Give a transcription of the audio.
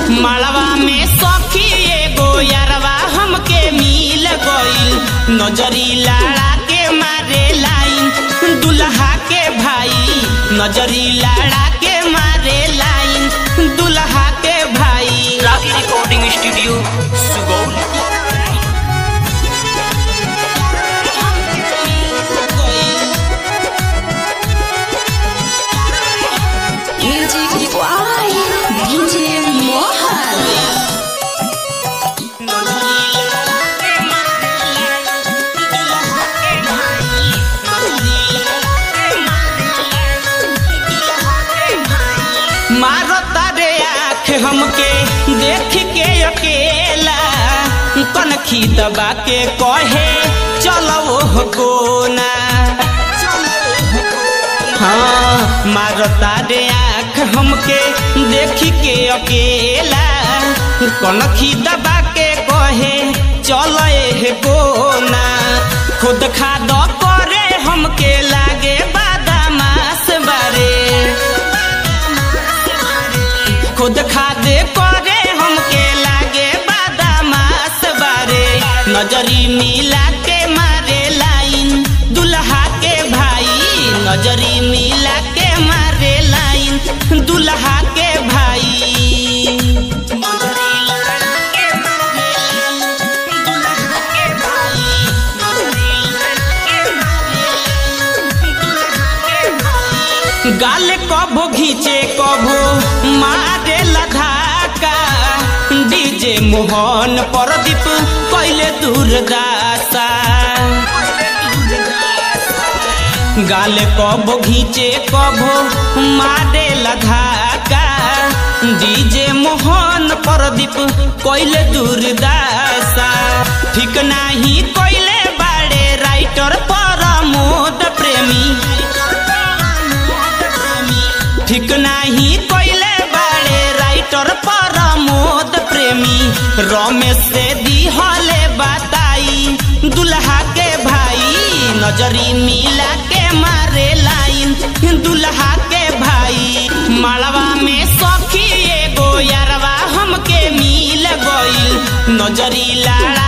मालवा में सखी एगो यारवा हमके मिल गईल नजरी लाड़ा के मारे लाइन दुल्हा के भाई नजरी लाड़ा के मारे लाइन दुल्हा के भाई रागी recording studio Sugauli Music Why? DJ Mohan. मारता रे आँख हमके देख के अकेला कनखी दबा के कहे चलो हो कोना हाँ मारता रे आँख हमके देख के अकेला कनखी दबा के कहे चल हे कोना खुद खाद करे हमके लागे बादामास बारे खुद खादे करे हमके लागे बादामास बारे नजरी मिला के मारे लाइन दुल्हा के भाई नजरी मिला के मारे लाइन दुल्हा के भाई गाल कभो घींचे कभो मारे लधाका डीजे मोहन परदीप कैले दूरदासा गाल कभो घींचे कभो मारे लधाका डीजे मोहन परदीप कैले दूरदासा ठीक नाही कैले बाड़े राइटर परमोद प्रेमी ठीक नाही कैले बाड़े राइटर परमोद प्रेमी रमेश से दिहले बताई दुल्हा के भाई नजरी मिला के मारे लाइन दुल्हा के भाई मालवा में सखी एगो यारवा हमके मिल गईल नजरी लाड़ा